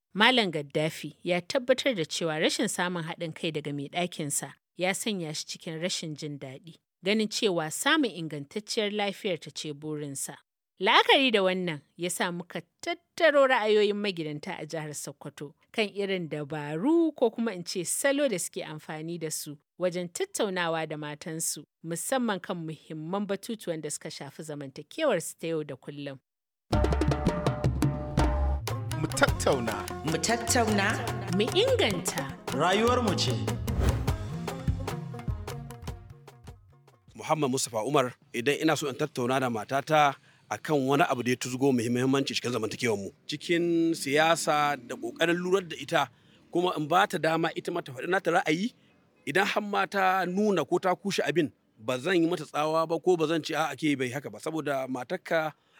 Malam Gaddafi ya tabbatar da cewa rashin samun haɗin kai daga mai ɗakinsa ya sanya shi cikin rashin jin daɗi, ganin cewa samun ingantacciyar lafiyar ta ce burinsa. La'akari da wannan ya sa muka tattaro ra'ayoyin magidanta a jihar Sokoto kan irin dabaru ko kuma in ce salo da suke amfani da su wajen tattaunawa da matansu musamman kan muhimman batutuwan da suka shafi zamantakewarsu ta yau da kullum. Mu tattauna. Mu tattauna. Mu inganta. Rayuwarmu ce. Muhammad Mustapha Umar idan ina so in tattauna da matata akan wani abu da ya tuzgo muhimmanci cikin zamantakewar mu cikin siyasa da kokarin lurar da ita kuma in ba ta dama ita mata faɗi nata ra'ayi idan har ma ta nuna ko ta kushe abin ba zan yi mata tsawa ba ko ba zan ce a ake bai haka ba saboda matarka